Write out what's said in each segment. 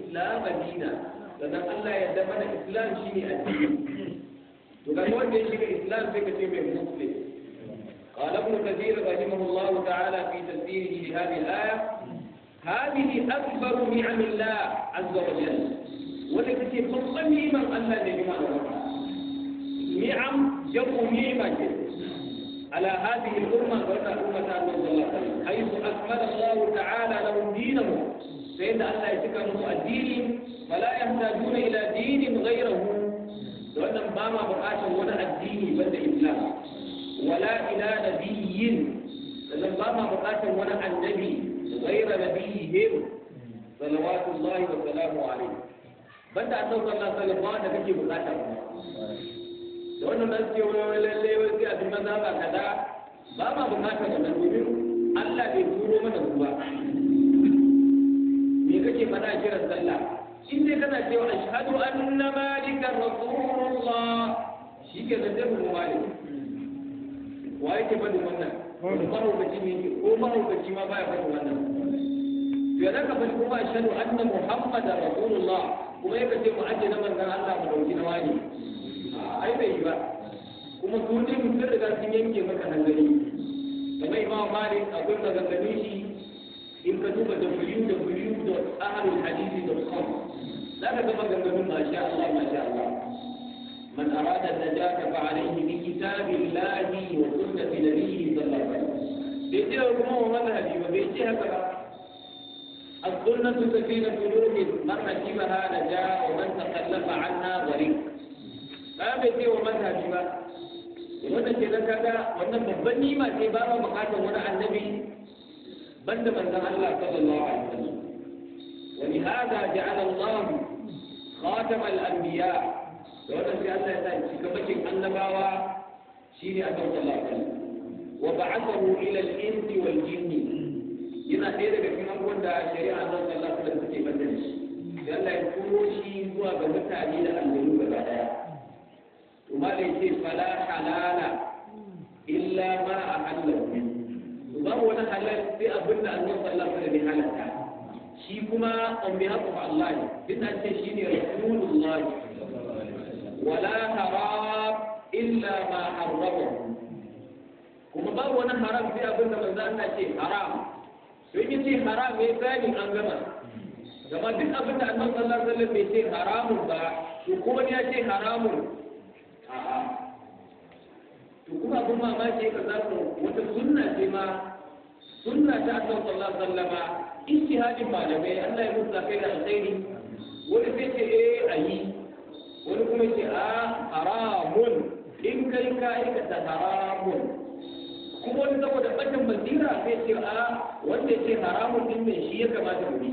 islam dina sannan Allah ya yarda mana islam shine addini to kan wanda ya shiga islam sai ka ce mai muslim قال ابن كثير رحمه الله تعالى في تفسيره لهذه الآية هذه أكبر نعم الله عز وجل ولكن فضل نعمة الله لجمع نعم جمع نعمة على هذه الأمة وأن أمة صلى الله عليه وسلم حيث أكمل الله تعالى لهم دينهم فإن الله يتكلم الدين فلا يحتاجون إلى دين غيره وأن ماما بقاش ولا الدين بل الإسلام ولا إلى نبي لأن ماما بقاش ولا النبي غير نبيهم صلوات الله وسلامه عليه banda a sauka Allah sallallahu da kake bukata da wannan nan ce wani lalle wai sai a bi maza ba kaza ba ma bukata wannan domin Allah bai turo mana ruwa me kake faɗa kiran sallah in dai kana cewa ashhadu anna malikan rasulullah shi ke da zai mu malik wa yake faɗin wannan mahaukaci ne ko mahaukaci ma baya faɗin wannan to ya zaka faɗi kuma ashhadu anna muhammadar rasulullah kuma yaka ce mu ajiye na manzan Allah mu dauki na wani ai bai yi ba kuma su ne sun riga sun yanke maka hanzari kamar imam malik akwai maganganun shi in ka duba www.ahlulhadisi.com za ka ga maganganun masha Allah masha Allah من أراد النجاة فعليه بكتاب الله وسنة نبيه صلى الله عليه وسلم. بيجي هو مذهبي وبيجي هكذا السنة سفينة نوح من ركبها نجا ومن تخلف عنها غريب ba bai ce wa mazhabi ba wannan ke nan kaga wannan babban nima ce ba ma bukatar wani annabi banda manzon Allah sallallahu alaihi wasallam wa li hada ja'ala Allah khatam al-anbiya da wannan sai Allah ya sa cikamakin annabawa shine a sallallahu alaihi wasallam wa ba'athahu ila al-insi wal jinni yana ɗaya daga cikin abubuwan da shari'a nan sallallahu alaihi wasallam take bada shi sai Allah ya turo shi zuwa ga mutane da aljanu gaba daya to ma da yake fala halala illa ma ahallahu to babu wani halal sai abin da Allah sallallahu alaihi wasallam ya halatta shi kuma on behalf of Allah ne din an ce shine rasulullah wala haram illa ma harrama kuma babu wani haram sai abin da manzo Allah ce haram to in ce haram ya gani an gama gama duk abin da annabi sallallahu alaihi wasallam bai ce haramun ba to kuma ya ce haramun a'a to kuma abin mamaki ka za ku wata sunna ce ma sunna ta annabi sallallahu alaihi wasallama ijtihadin malamai Allah ya musa kai da alkhairi wani sai ce eh ayi wani kuma ce a haramun in kai ka aikata haramun kuma wani saboda ɓacin basira sai ce a wanda ce haramun din mai shi ya kamata mu bi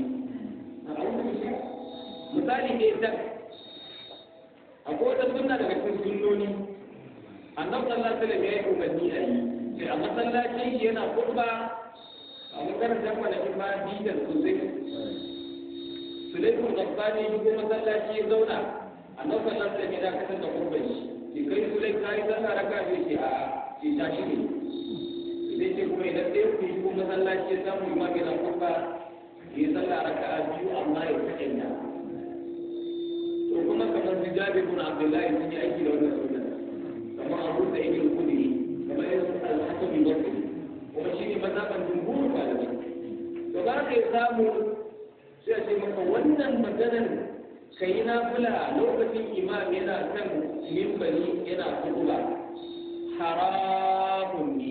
misali ne ta akwai wata sunna daga cikin sunnoni annabi sallallahu alaihi wasallam ya yi umarni a yi sai a masallacin shi yana kurba a makarantar kwanakin ba bidan sosai sulaikun gabbani ya shigo masallaci ya zauna annabi sallallahu alaihi wasallam ya dakatar da kurban shi ki kai sulai kai sallah raka bai ce a ce tashi ne zai ce kuma idan ɗaya ku yi kuma masallaci ya samu imam yana kurba ya yi sallah raka a biyu amma ya kaɗanya to kuma kamar su jabi bin abdullahi sun yi aiki da wannan sunna kamar abu da ibn kudi kamar irin su al-hasan bin basri kuma shi ne mazhaban jumhur malamai to ba ka samu sai a ce maka wannan maganar ka yi nafila lokacin imam yana kan mimbari yana kutuba haramun ne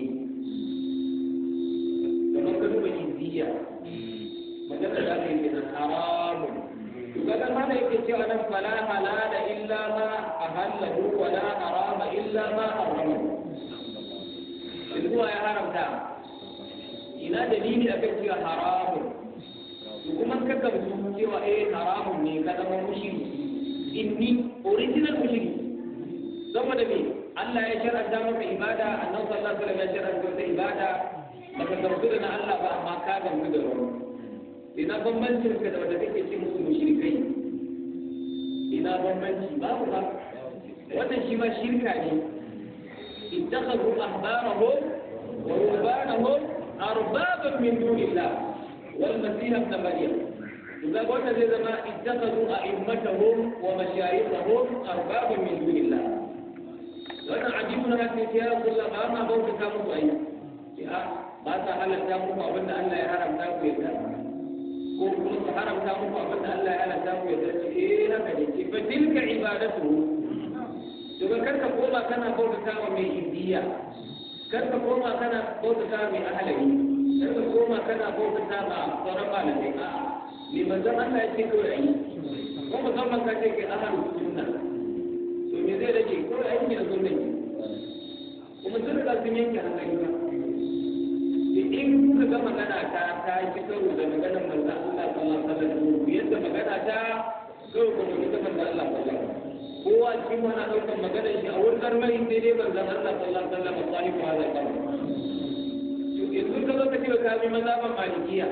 kamar ka duba indiya magana da aka yi kenan haramun to kaga mana yake cewa nan fala halala illa ma ahallahu wa la harama illa ma harrama zuwa ya haramta ina dalili akan cewa haramun to kuma ka gamsu cewa eh haramun ne ka zama mushriki inni original mushriki saboda me Allah ya shar'anta maka ibada annabi sallallahu alaihi wasallam ya shar'anta maka ibada baka gamsu da na Allah ba amma ka gamsu da wani ina bambancin ka da wanda kake ce musu mushrikai ina bambanci babu ba wannan shi ma shirka ne ittakhadhu ahbarahum wa rubbanahum arbaban min dunillah wal masih ibn maryam to إذا قلنا زي ما اتخذوا أئمتهم ومشايخهم أربابا من دون الله wannan ajibun haka ce ya kulla ba ma bauta ta muku ai ya ba ta halatta muku abin da Allah ya haramta ku ya ta ko kuma su haramta muku abin da Allah ya halatta ku ya ta ce eh haka ne ce fa tilka ibadatu to ga karka koma kana bauta ta wa mai indiya karka koma kana bauta ta mai ahalari karka koma kana bauta ta ma sauran malamai a'a me manzon Allah ya ce kawai ayi ko musamman ka ce ke ahalus sunna to me zai rage ko aiki da sunna ne kuma sun riga sun yanke hankali ba da in kuka ga magana ta ta ci karo da maganar manzo Allah sallallahu alaihi wasallam yadda magana ta karo da maganar manzo Allah sallallahu alaihi wasallam kowa shi ma na daukar maganar shi a wurin karmai sai dai manzo Allah sallallahu alaihi wasallam sahibi hada kan to yanzu ka zo ka ce ka bi mazhaban malikiya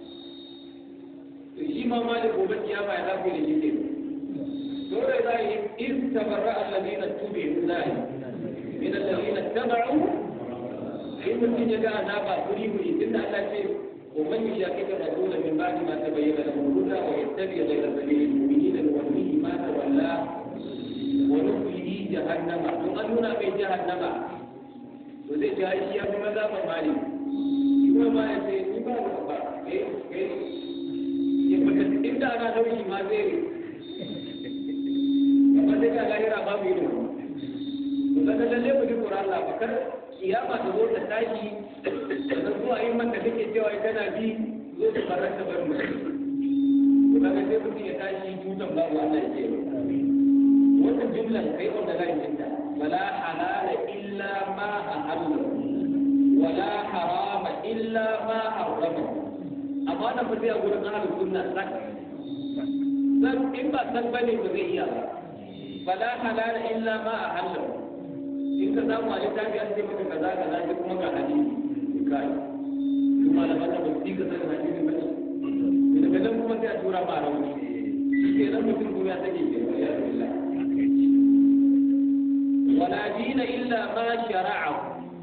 to shi ma malik gobe kiyama ya zafi da shi ke dole za yi istabarra alladhina tubi'u zai min alladhina tabau in mutum ya ga azaba guri guri tunda Allah ce ومن يشاكك الرسول من بعد ما تبين له الهدى ويتبع غير سبيل المؤمنين نوليه ما تولى ونصله جهنم ثم نونا في جهنم وزي جاي يا ماذا فمالي kuma ma ya ce ni ba da ba eh eh ya fita inda ana dauki ma zai amma sai ga lahira babu ido to kaga lalle mu ji Qur'an Allah bakar kiyama ta zo ta tashi da zuwa yin man da kake cewa kana bi zo ta faranta bar mu to kaga sai mutum ya tashi tutan babu Allah ya ce wannan jumlan kai wanda zai jinta wala halala illa ma ahalla wala harama illa ma harrama amma na fi a gurin ahlus sunna sak san in ba san bane ba zai iya ba fala halala illa ma ahalla in ka samu a littafi an ce maka kaza kaza shi kuma ga hadisi kai kuma da mata ba su ka san hadisi ba ne daga nan kuma sai a tura ma rauni shi ke nan mutum kuma ya take ke ya billah wala dina illa ma shara'ahu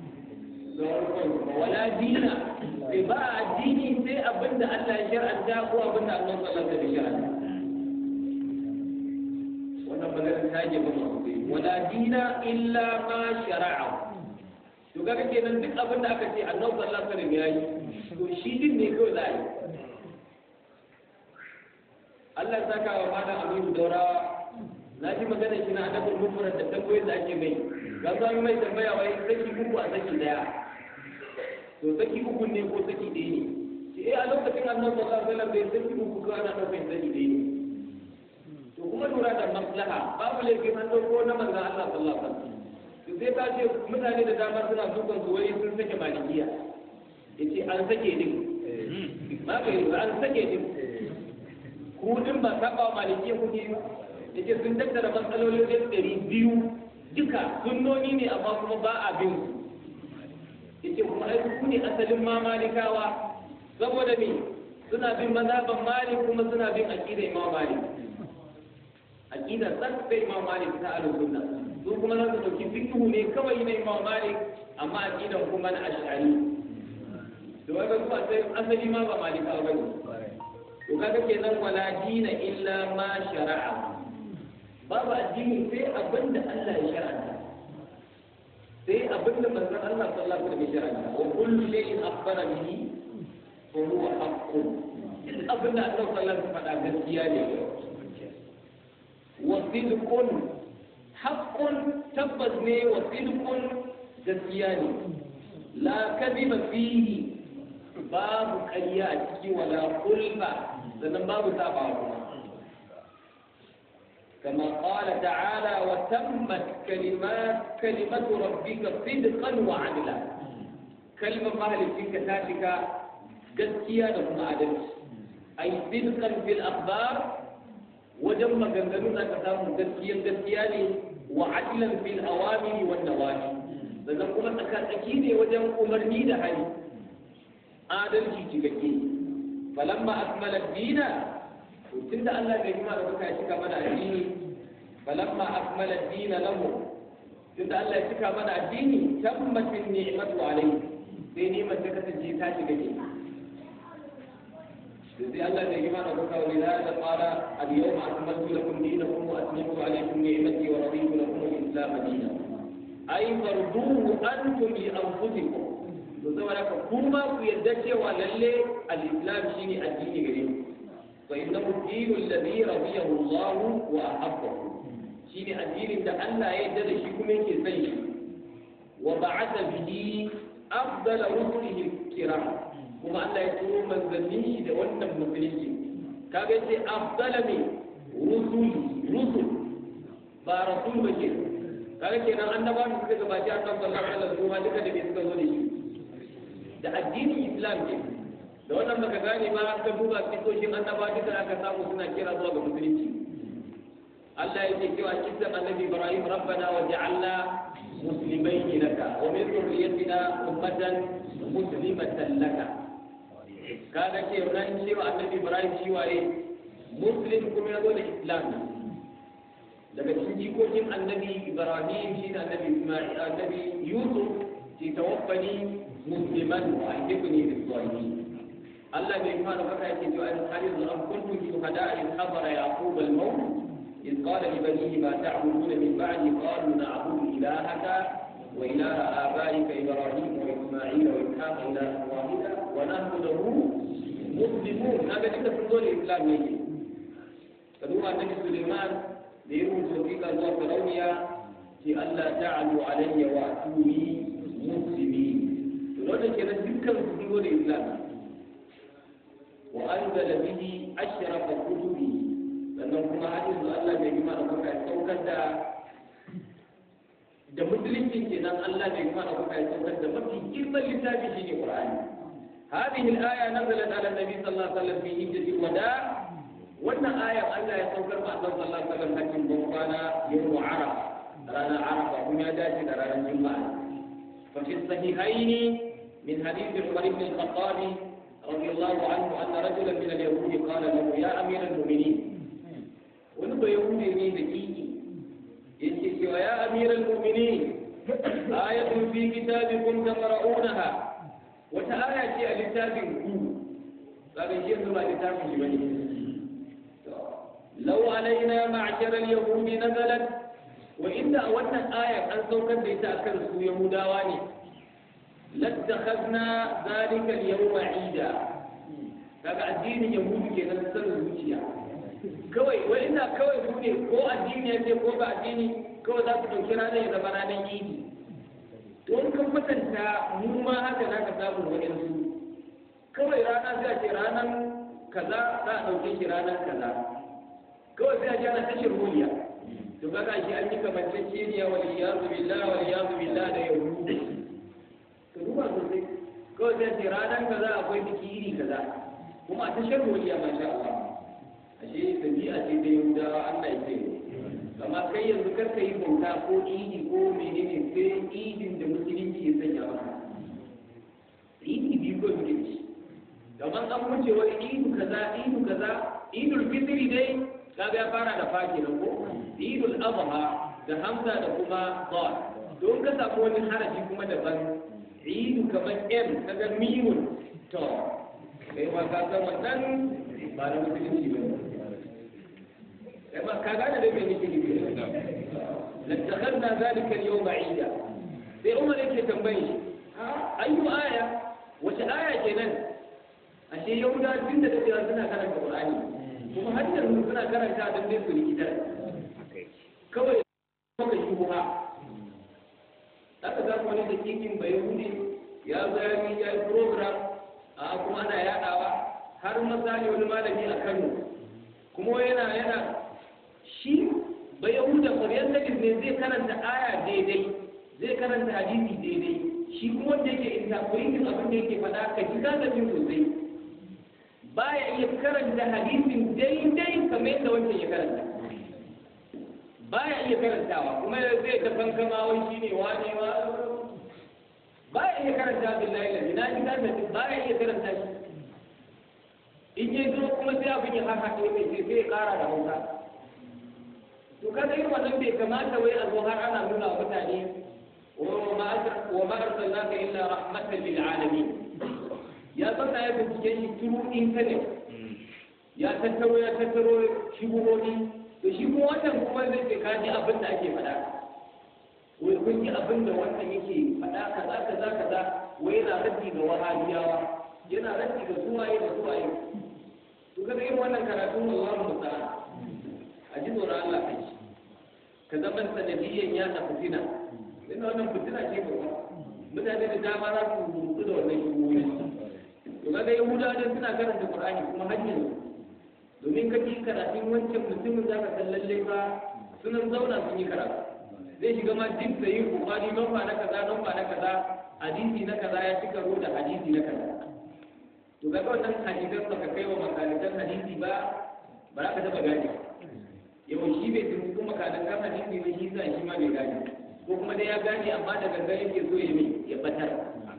wala dina bai ba addini sai abinda Allah ya shar'anta ko abinda Allah sallallahu alaihi wasallam ya shar'anta wannan magana ta je ba wala dina illa ma shara'a to kaga kenan duk abinda aka ce Allah sallallahu alaihi wasallam ya yi to shi din ne kawai za a yi Allah ya saka wa malam Aminu Daurawa na ji magana shi na adabul mufrad da tambayoyin da ake mai ga zo mai tambaya wai saki uku a saki daya to saki uku ne ko saki ɗaya ne shi eh a lokacin annabi sallallahu alaihi wasallam bai saki uku ko ana ɗaukar saki ɗaya ne to kuma lura da maslaha babu laifin an ɗauko na manzon Allah sallallahu alaihi wasallam to sai ta ce mutane da dama suna dukan su wai sun sake malikiya yace an sake din ba kai an sake din ku din ba saba wa malikiya kuke yi yace sun tattara matsalolin ɗari biyu duka sunnoni ne amma kuma ba a bin su yace kuma ai ku ne asalin ma malikawa saboda me suna bin mazhaban malik kuma suna bin aqida imam malik aqida san sai imam malik ta ahlus sunna su kuma za su dauki fiqhu ne kawai na imam malik amma aqidan kuma na ash'ari to kaga su asali ma ba malikawa bane to kaga kenan wala dina illa ma shara'a babu addini sai abin da Allah ya shar'anta sai abin da manzon Allah sallallahu alaihi wasallam ya shar'anta wa kullu shay'in akhbara bihi fa huwa haqqun duk abin da Allah sallallahu alaihi wasallam faɗa gaskiya ne wa sidqun haqqun tabbas ne wa sidqun gaskiya ne la kadhiba fihi babu ƙarya a ciki wala kulfa sannan babu sabawa kuma كما قال تعالى وتمت كلمات كلمة ربك صدقا وعدلا كلمة مهل في كتابك قسكيا لهم عدل أي صدقا في الأخبار وجمع جنجلنا كتاب قسكيا قسكيا وعدلا في الأوامر والنواهي لذلك كما تكاكيني وجمع أمرني لحالي عادل شيء فلما أكمل الدين tun da Allah bai kuma da kuka ya cika mana addini falamma akmala ad-din lahu tun da Allah ya cika mana addini tammatin ni'matu alayhi sai ni'mar ta kasance ta shiga ke sai Allah da yima da kuka wani da qala al-yawma akmaltu lakum dinakum wa atmamtu alaykum ni'mati wa raditu lakum al-islam dinan ay farduhu antum li anfusikum to saboda ka kuma ku yadda cewa lalle al-islam shine addini gare ku fa innahu dinu alladhi radiyahu Allah wa ahabbahu shine addinin da Allah ya yarda da shi kuma yake son shi wa ba'atha bihi afdala rusulihi kiram kuma Allah ya turo manzannin shi da wannan musulunci kaga yace afdala ne rusuli rusul ba rasul ba ke kaga kenan annaba da suka gabaci annabi sallallahu alaihi wasallam kuma duka da bai suka zo da shi da addinin islam ke da wannan baka gane ba ka duba kisoshin annaba duka aka samu suna kira zuwa ga musulunci Allah yake cewa kisan annabi Ibrahim rabbana wa ja'alna muslimaini laka wa min dhurriyyatina ummatan muslimatan laka kaga ce ran cewa annabi Ibrahim shi waye muslim kuma yazo da islam daga cikin jikokin annabi Ibrahim shi da annabi Isma'il annabi Yusuf shi tawaffani musliman wa ahdibni bis salihin Allah bai fara baka yake cewa in hadith an kuntum shuhada in hadara yaqub al maut إذ قال لبنيه ما تعبدون من بعدي قالوا نعبد إلهك وإله آبائك إبراهيم وإسماعيل وإسحاق إلها واحدا ونحن له مسلمون هذا ليس في الدول الإسلام يجي فدوما النبي سليمان ليرون توفيق الله فرونيا في ألا تعلوا علي وأتوني مسلمين فلولا كان ذكر في الدول الإسلام وأنزل به أشرف كتبه sannan kuma har yanzu Allah bai gima da kuka saukar da da musulunci kenan Allah bai gima da kuka saukar da mafi girman littafi shine Qur'ani هذه الآية نزلت على النبي صلى الله عليه وسلم في هجرة الوداع وأن آية الله يسوكر مع صلى الله عليه وسلم لكن بوقانا يوم عرفة رانا عرفة هم يداتي رانا الجمعة ففي الصحيحين من حديث عمر بن الخطاب رضي الله عنه أن رجلا من اليهود قال له يا أمير المؤمنين wani bai hude ne da kiki yake cewa ya amiral mu'minin ayatun fi kitabikum taqra'unaha wata aya ce a littafin ku kaga shi yanzu ba littafin shi bane law alaina ma'shar al-yahud nazalat wa inda wannan aya an saukar da ita akan su yahudawa ne lattakhadna zalika al-yawma 'ida kaga addinin yahudu kenan sanin zuciya kawai wai ina kawai su ne ko addini ya ce ko ba addini kawai za su ɗauki ranar ya zama ranar idi to in kan kwatanta mu ma haka za ka samu waɗansu kawai rana zai ce ranar kaza za a ɗauke shi ranar kaza kawai sai a ji ana tashar holiya to kaga shi an yi kamanceceniya wal iyazu billah wal iyazu billah da yahudu to duba sosai kawai sai a ce ranar kaza akwai biki iri kaza kuma a tashar holiya masha Allah ashe dabi'a ce da yahudawa Allah ya ce amma kai yanzu kar ka yi bauta ko idi ko menene sai idin da musulunci ya sanya maka idi biyu ko muke ci kamar an wuce wani idu kaza idu kaza idul fitri dai kaga ya fara da faki nan ko idul adha da hamza da kuma dal don ka samu wani harafi kuma daban idu kamar m kaga mimun to kai ma ka san wannan ba na musulunci ba لما كان هذا لم يجي لاتخذنا ذلك اليوم عيدا sai umar yake tambayi ayyu aya wace aya kenan ashe yahuda tun da dadewa suna karanta qur'ani kuma har yanzu suna karanta don dai su rikita kawai kuma shubha aka ga wani da kikin bai yahudi ya zo ya yi ya yi program a kuma ana yadawa har misali wani malami a Kano kuma yana yana shi ba yahuda ƙwaryar hadis ne zai karanta aya daidai zai karanta hadisi daidai shi kuma wanda yake interpreting abin da yake faɗa ka ji ka jin sosai baya iya karanta hadisin daidai kamar yadda wancan ya karanta baya iya karantawa kuma zai ta fankama wai shine wani wa baya iya karanta billahi lazi na ji karanta baya iya karanta shi in ya zo kuma sai abin ya haka ne sai sai ya kara da hausa to kaga irin wannan bai kamata wai a zo har ana nuna wa mutane wa ma arsalnaka illa rahmatan lil alamin ya zauna ya bincike shi turu internet ya tattaro ya tattaro shubuhohi to shi kuma wannan kuma zai ce ka ji abin da ake faɗa wai kun ji abin da wannan yake faɗa kaza kaza kaza wai yana raddi ga wahabiyawa yana raddi ga suwaye da suwaye to kaga irin wannan karatun Allahu musta'an a ji tsoron Allah kai ka zama sanadiyyan ya ta fitina ina wannan fitina ce ba mutane da dama za su rubutu da wannan shugoyi to kaga yahudawa da suna karanta qur'ani kuma har yanzu domin ka ji karatun wancan mutumin za ka san lalle fa sunan zauna sun yi karatu zai shiga ma duk da yin bukari nomba na kaza nomba na kaza hadisi na kaza ya cika da hadisi na kaza to kaga wannan hadisan baka kai wa makalitan hadisi ba ba za ka taba gane yau shi bai tun kuma makalitan hadisi ne shi sa shi ma bai gane ko kuma dai ya gane amma daga gare yake so ya ya batar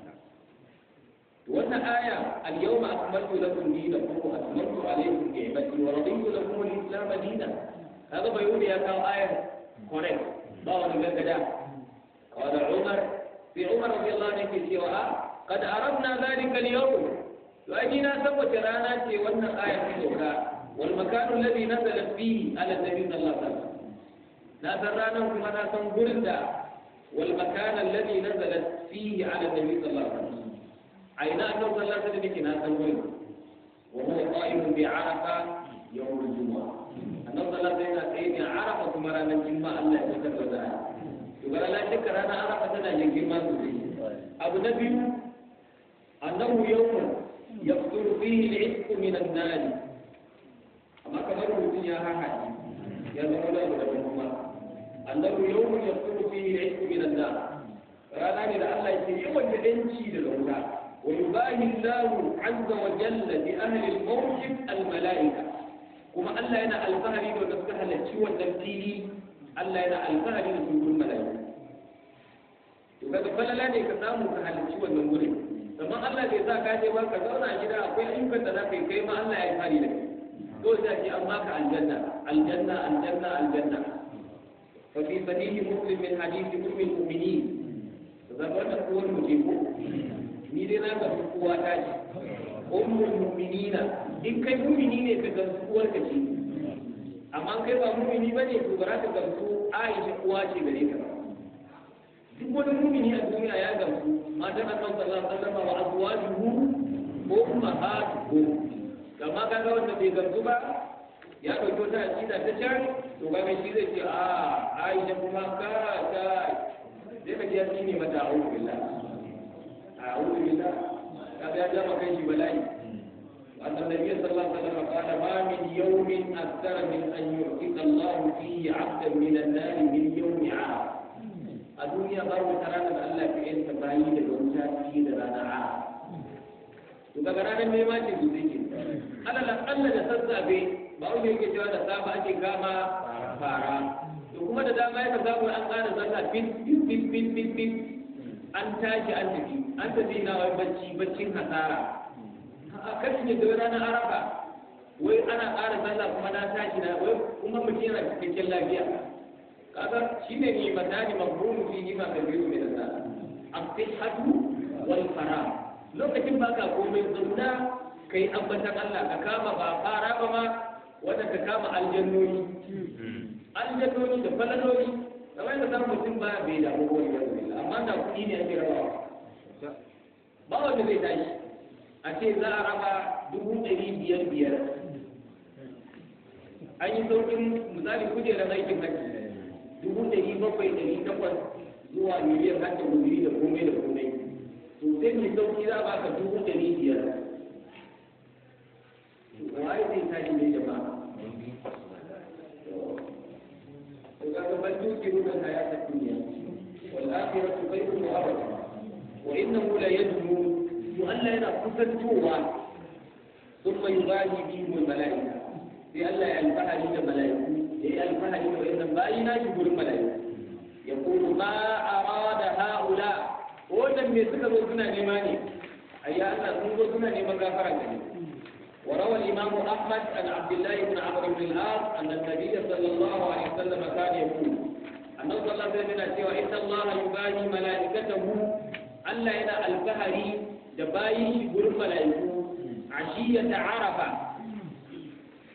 wannan aya al-yawma akmaltu lakum dinakum wa atmamtu alaykum ni'mati wa raditu lakum al-islam dinan kaga bai wuri ya kawo ayar correct ba wani gaggada qala umar fi umar radiyallahu anhu yake cewa qad arabna dhalika al-yawm to ai na san wace rana ce wannan aya ta doka wal makanu alladhi nazalat fihi ala nabi sallallahu alaihi wasallam na san ranan kuma na san gurin da wal makan alladhi nazalat fihi ala nabi sallallahu alaihi wasallam aina annabi sallallahu alaihi wasallam yake na san gurin wa huwa qa'imun bi arafa yawm al-jumu'ah annabi sallallahu alaihi wasallam sai ne arafa kuma ranar juma'a Allah ya tsaka da to ga la shakka ranar arafa tana yin girma sosai abu na biyu annahu yawmun يقتل فيه العتق من النار أما كما رمضان يا هاي يا زمولا ودبنهما أنه يوم يقتل فيه العتق من النار رانا إلى الله يسير وجدنشي للأولى ويباهي الله عز وجل بأهل الموقف الملائكة كما الله ينا الفهري ونفتح للشوى التمثيلي الله ينا الفهري لسوق الملائكة وكذا فلا لا يكتاموا كهل الشوى المنورين amma Allah bai sa ka je ba ka zauna a gida akwai ayyukan da za ka yi kai ma Allah ya yi fari da kai to sai ce an baka aljanna aljanna aljanna aljanna fa fi sahih muslim min hadith ummul mu'minin zama da kowa mu je ko ni dai na ga kowa ta ce ummul mu'minina in kai mu'mini ne ka ga uwar ka ce amma kai ba mu'mini bane to ba za ka gamsu Aisha uwa ce gare ka duk wani mu'mini a duniya ya gamsu matan annabi sallallahu alaihi wasallam wa azwajuhu ummahatuhum kama kaga wanda bai gamsu ba ya dauko ta akida ta can to kaga shi zai ce a Aisha kuma ka ta zai ka ji ne mata a'udhu billah a'udhu billah kaga ya jama kai shi bala'i أن النبي صلى الله عليه وسلم قال ما من يوم أكثر من أن يعتق الله فيه عبدا من النار من يوم عام a duniya babu wata ranar da Allah ya yanta bayi daga wuta fiye da ranar a to daga ranar nema ce su zai ke alal akalla da sassafe ba wanda yake cewa da safa ake kama fara to kuma da dama yaka samu an ƙara sallah fit fit fit fit fit fit an tashi an tafi an tafi na wai bacci baccin hasara a kashin yadda ranar arafa wai ana ƙara sallah kuma na tashi na wai kuma mutum yana cikakken lafiya kaga shine ne matani mafhumu fihi ma kabiru min an-nas as-sihhatu wal farah lokacin baka komai zauna kai ambatan Allah ka kama ba fara ba ma wanda ka kama aljannoni aljannoni da falaloli kamar da zan mutum ba bai da abubuwan yanzu amma da kuɗi ne ake rabawa ba wanda zai tashi a ce za a raba dubu ɗari biyar biyar an yi sauƙin misali kujerar aikin hajji dubu ɗari bakwai ɗari takwas zuwa miliyan har da guzuri da komai da komai to sai mai sauki za ba ka dubu ɗari biyar waye zai tashi ne jama'a to kaga bal tukiru da hayata dunya wal akhiratu khayrun wa abada wa innahu la yadmu to Allah yana kusantowa thumma yubahi bihim al malaika sai Allah ya alfahari da malaiku yayi alfahari da wannan bayi na shi gurin malaiku ya kulu ma arada haula wannan me suka zo suna nema ne ayya Allah sun zo suna neman gafara gare وروى الإمام أحمد عن عبد الله بن عمرو بن العاص أن النبي صلى الله عليه وسلم كان يقول أنه صلى الله عليه وسلم سوى إن الله يباهي ملائكته ألا إلى الفهري دبايش يقول ملائكته عشية عرفة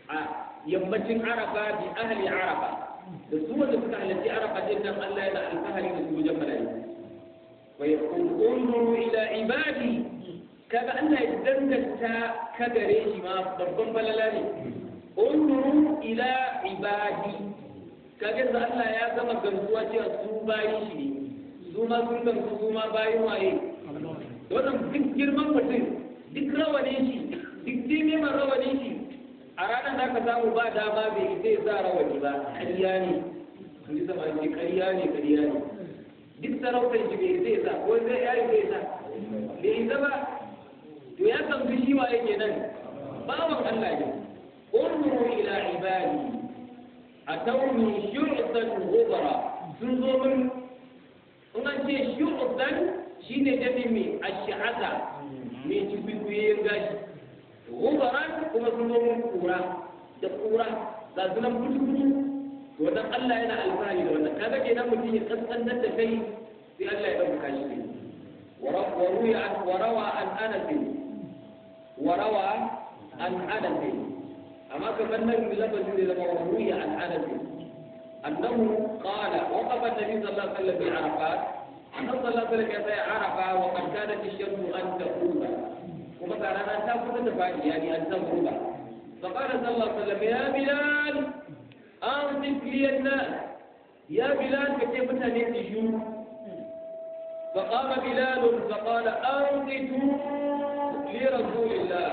a yammacin arafa bi ahli arafa da su wanda suka halarci arafa din nan Allah yana alfahari da su wajen mala'iku wa yaqul unzuru ila ibadi kaga Allah ya danganta ka gare shi ma babban balala ne unzuru ila ibadi kaga da Allah ya gama gamsuwa cewa su bayin shi ne su ma sun gamsu su ma bayin waye wannan duk girman mutum duk rawanin shi duk jimeman rawanin shi a ranar da aka samu ba dama bai zai sa rawani ba ƙarya ne sun ji sama ce ƙarya ne ƙarya ne duk sarautar shi bai zai sa ko zai yayi zai sa bai zama to ya gamsu shi wa yake nan bawan Allah ne unzuru ila ibadi atawni shu'tan ghubara sun zo min in an ce shu'tan shine dabi mai ash'aza mai cikuikuyen gashi gubaran kuma sun zo min kura da kura ga sunan butu-butu to dan Allah yana alfahari da wannan kaga kenan mutum ya kaskantar da kai sai Allah ya dauka shi ne وروي عن وروى عن انس وروى عن انس اما كمان من لفظ لما روي عن انس انه قال وقف النبي صلى الله عليه وسلم بعرفات انه صلى الله عليه وسلم يسعى عرفه وقد كانت الشمس ان تغرب وما كان انا تاخذ تفاعل يعني ان تغرب فقال صلى الله عليه وسلم يا بلال انصف لي الناس يا بلال كيف تنسي فقام بلال فقال أنصتوا لرسول الله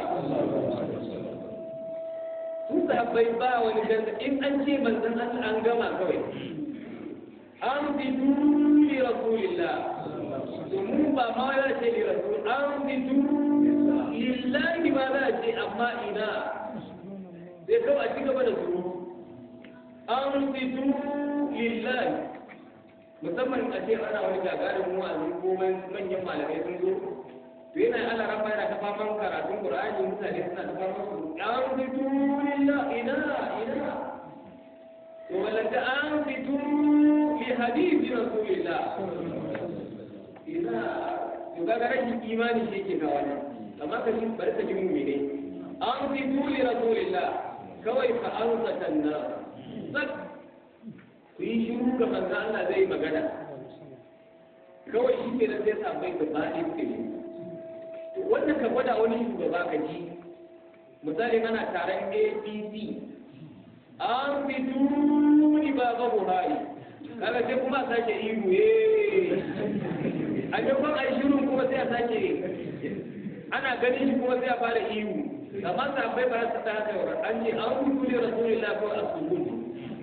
sun sahabbai ba wani ganda in an ce manzon Allah an gama kawai an fitu li rasulillah to mu ba ma ya ce li rasul an fitu lillahi ba za ce amma ina sai kawai a ci gaba da su an fitu lillahi musamman a ce ana wani gagarin wa'azi ko manyan malamai sun zo to yana ana rafa yana ta faman karatun qur'ani mutane suna ta faman su an fitu lillah ina ina to walaka an fitu li hadithi rasulillah ina to kaga rashin imani shi yake kawo wannan amma ka ji bari ka ji mu ne an fitu li rasulillah kawai fa an satanna sak ku yi shiru ga manzo Allah zai magana kawai shi ke da sai sabai da ba'i ke ne wannan ka gwada wani shugaba ka ji misali ana taron APC an fi tuni baba Buhari kaga sai kuma a sake ihu eh a gaban ai shiru kuma sai a sake ana ganin shi kuma sai a fara ihu amma sabai ba su ta haka an ce an fi tuni rasulullahi ko asubuni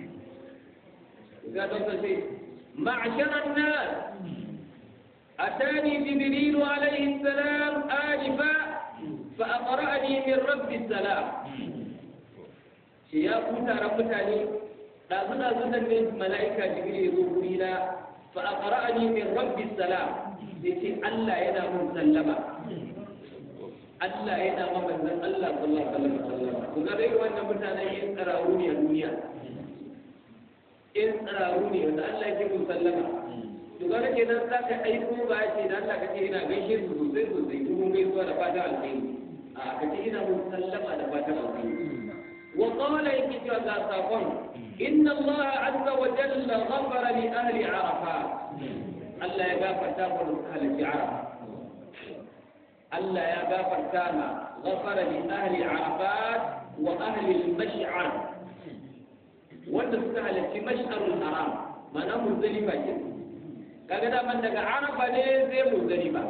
قال معشر الناس أتاني جبريل عليه السلام آنفا فأقرأني من رب السلام يا كوتا ربتني لا زنا زنا من ملائكة جبريل يقولنا فأقرأني من رب السلام يتي الله ينام سلما Allah yana mabanzan Allah sallallahu alaihi wasallam kuma dai wannan mutanen yin tsarawo ne a duniya in tsararu ne wanda Allah ya ce ku sallama to ga ke nan za ka aiko ba ce da Allah ka ce ina gaishe su sosai sosai dubun gaisuwa da fatan alkhairi a ka ce ina mun sallama da fatan alkhairi wa qala yake cewa ga sakon inna Allah azza wa jalla ghafara li ahli arafa Allah ya gafarta mu da ahli arafa Allah ya gafarta ma ghafara li ahli arafat wa ahli al-mash'ar wanda suka halarci mash'arul haram mana muzdalifa ke kaga daman daga arafa ne zai muzdalifa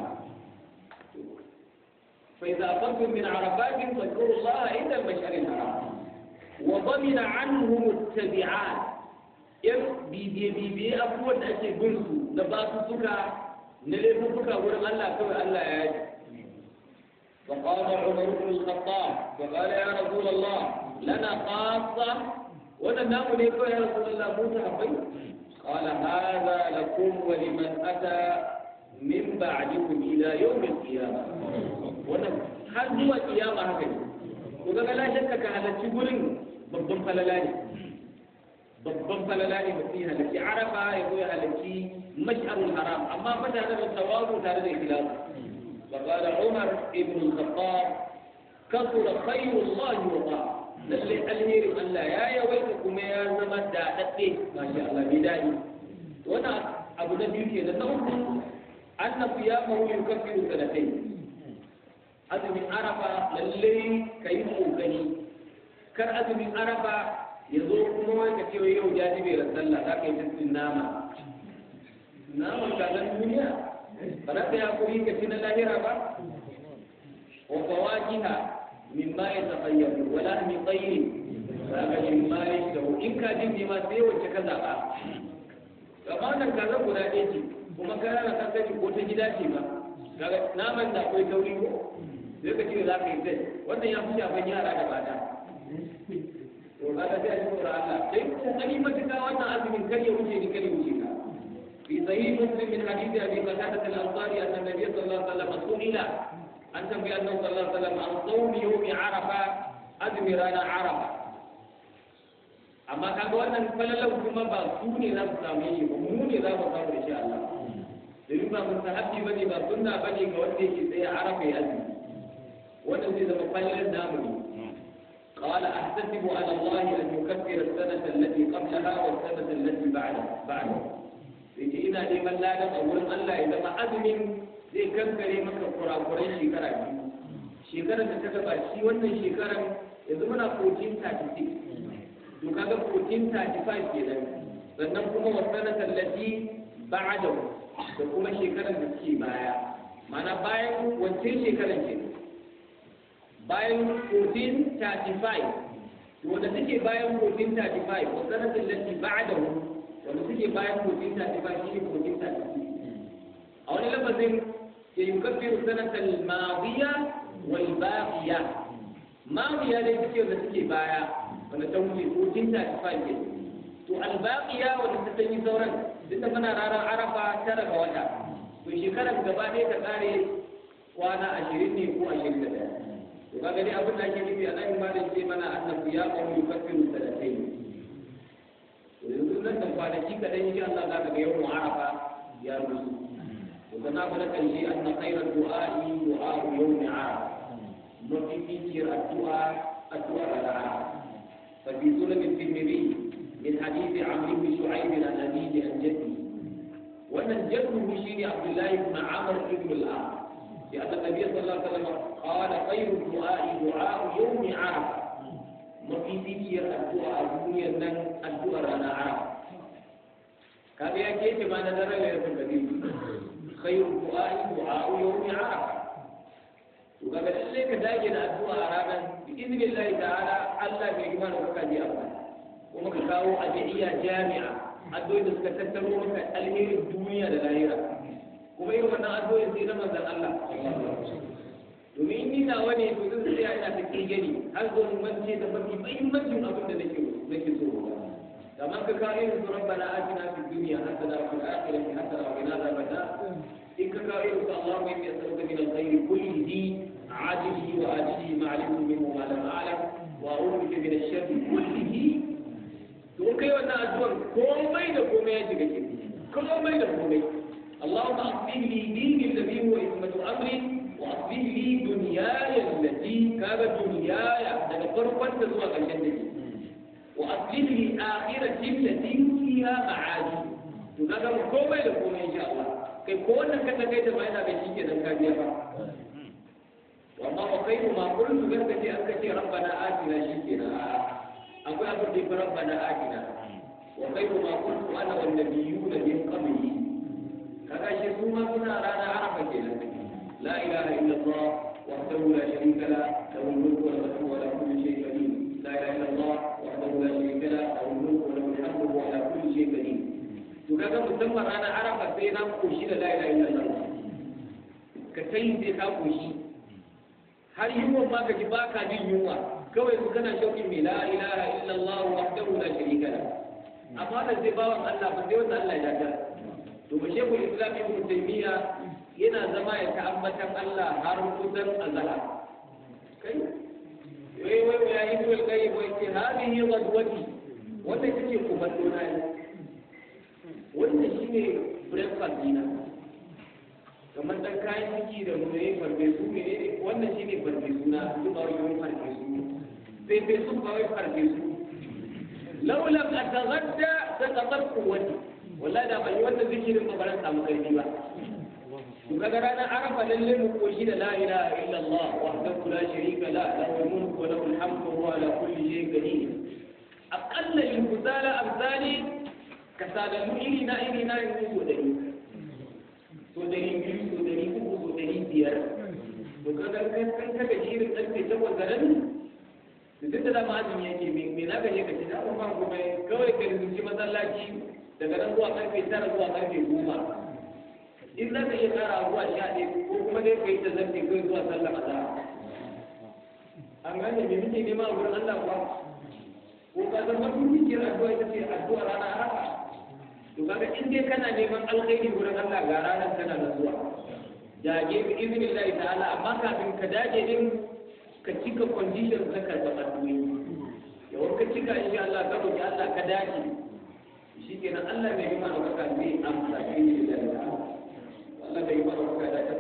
fa idza afattum min arafatin fadhkuru allaha inda al-mash'aril haram wa dhamina anhum at-tabi'at yan bibiye bibiye abubuwan da ake bin su da ba su suka na laifuka wurin Allah kawai Allah ya yi فقال عمر بن الخطاب فقال يا رسول الله لنا خاصة wannan namu ne kawai ya rasu Allah mu sahabbai qala hadha lakum wa liman ata min ba'dikum ila yawm al-qiyamah wannan har zuwa kiyama haka ne to kaga la shakka ka halarci gurin babban falala ne babban falala ne mutum ya halarci arafa ya zo ya halarci mash'arul haram amma fa tare da tawazu tare da ikhlas فقال عمر بن الخطاب كثر خير الله وطاعه lalle alherin Allah ya yawaita kuma ya zama da dadde masha Allah bai dadi wannan abu na biyu ke da na uku anna siyamahu yukaffiru sanatayn azumin arafa lalle kai kokari kar azumin arafa ya zo kuma wai ka ce yau jajibe ran sallah za ka yi tattin nama naman kazan duniya ba za ka yi hakuri ka ci na lahira ba wa fawakiha mimma ya tafayyaru wala min tsayin za ka yi mimma ya shahu in ka jin ne ma sai wacce ka zaɓa amma wannan kaza guda ɗaya ce kuma ka rana ka sani ko ta gida ce ba kaga naman da akwai tauri ko sai ka ce za ka yi zai wannan ya fi shafan yara da mata to kaga sai a ji tsoron Allah sai kokari matuƙa wannan azumin kar ya wuce ni kar ya wuce ka في صحيح مسلم من حديث ابي قتاده الانصاري ان النبي صلى الله عليه وسلم سئل ان تنبي انه صلى الله عليه وسلم عن صوم يوم عرفه ادمرنا عرفه amma kaga wannan falalau kuma ba su ne za su samu shi ba mu ne za mu samu insha Allah domin ba mustahabbi bane ba sunna bane ga wanda yake tsaye arafa ya azumi wannan zai zama falalan namu ne قال أحتسب على الله أن يكفر السنة التي قبلها والسنة التي بعدها بعدها yake ina neman ladan a wurin Allah ya zama azumin zai kankare maka kurakuran shekara biyu shekarar da ta gaba shi wannan shekarar yanzu muna 1436 to kaga 1435 kenan sannan kuma wasana tallati ba'da da kuma shekarar da suke baya mana bayan wancan shekarar ke bayan 1435 wanda take bayan 1435 wasana tallati ba'da wanda suke bayan kogin ta ba shi ne kogin ta a wani lafazin ya yi kafiru sanatar mawiya wal baqiya mawiya ne suke da suke baya wanda ta wuce kogin ta ba ke to al baqiya wanda ta sanyi sauran duk da muna ranar arafa tara ga wata to shekarar gaba ɗaya ta kare kwana ashirin ne ko ashirin da ɗaya to kaga dai abin da ake nufi a nan ma da ce mana annabi ya qawmu yukaffiru sanatayn yanzu nan da kwanaki kaɗan insha Allah za ka ga yawan arafa ya rusu to kana fara karshe an na khairar du'a'i du'a yawmi arafa mafi fikiyar addu'a addu'a da arafa fa bi sunan tirmidhi min hadith amr ibn shu'aib an abihi an jaddi wannan jaddu shine abdullahi ibn amr ibn al-as ya anna nabiy sallallahu alaihi wasallam qala khairu du'a'i du'a yawmi arafa mafificiyar addu'a a duniyar nan addu'ar rana arab kaga ya kece ma na daren laylatul qadr khairu du'a'i du'a'u yawmi arab to kaga lalle ka dage da addu'a a ranar bi idnillahi ta'ala Allah bai gima da kuka ji amma kuma ka kawo addu'a jami'a addu'o'i da suka tattaro maka alherin duniya da lahira kuma irin wannan addu'o'i sai na manzon Allah domin ni nawa ne to zan tsaya ina ta gani har zo mu mance da mafi muhimmancin abin da nake nake so kamar ka kawo irin su rabbana atina fid dunya hasana wa fil akhirati hasana wa qina adhaban nar in ka kawo irin su allahumma inni as'aluka min al-khayri kullihi ajilihi wa ajilihi ma alimtu minhu ma lam a'lam wa a'udhu bika min ash-sharri kullihi to kai wannan addu'ar komai da komai ya shiga ciki komai da komai اللهم أصلح لي ديني الذي هو عصمة أمري وأصلح لي دنياي التي كانت دنياي daga farkon ta zuwa ƙarshen da وأصلح لي آخرتي التي فيها معادي to kaga mu komai da komai insha Allah kai ko wannan ka kai da bayana bai shike dan ka biya ba amma wa kai ma kullum garka ce an kace rabbana atina shikenan akwai abin da rabbana atina wa kai ma kuntu ana wan nabiyuna min qabli kaga shi su ma suna rana arafa kenan la ilaha illa allah wahdahu la sharika la lahu al-mulku wa lahu wa lahu kulli shay'in qadir la ilaha illa allah wahdahu la sharika la lahu al-mulku wa lahu al-hamdu wa ala kulli shay'in qadir to kaga musamman rana arafa sai na koshi da la ilaha illa allah ka kai sai ka koshi har yunwa ma ka ji ba ka jin yunwa kawai su kana shauƙin mai la ilaha illa allah wahdahu la sharika la amma da sai bawan Allah ba sai wanda Allah ya dace to ba shehu islam ibn taymiya yana zama ya ta'abbatan Allah har kusan azala kai wai wai ya yi dole kai wai ce hadihi ghadwati wannan take kuballo na ne wannan shine breakfast dina kamar dan kayan ciki da mu ne farfe su ne wannan shine farfe su na duk ba wani farfe su fefe su ba wai farfe su laulam a tagadda ta kasar kuwati wallahi da ban yi wannan zikirin ba baran samu karfi ba to kaga ranar arafa lalle mu koshi da la ilaha illallah wahdahu la sharika la lahu mulku wa lahu alhamdu wa huwa ala kulli shay'in qadir aqalla al-kusala amsali kasalalu iri na iri na yin so dari so dari biyu so dari uku so dari biyar to kaga kan kan kaga shirin karfe takwas da rabi to duk da dama azumi yake me me na gaje ka ci da ba kuma kawai ka rinci masallaci daga nan zuwa karfe tara zuwa karfe goma in za ka iya kara zuwa sha ɗaya ko kuma dai ka yi ta zarce kai zuwa sallar azhar an gane me muke nema a wurin Allah kuwa ko ka san mafi mikiyar addu'a ita ce addu'a rana arafa to kaga in dai kana neman alkhairi wurin Allah ga ranar kana da zuwa dage bi iznillahi ta'ala amma kafin ka dage din ka cika condition na karɓar addu'o'i yawan ka cika insha Allah ka roki Allah ka dage shi kenan Allah mai yi mana baka zai amsa shi ne da Allah bai yi mana baka da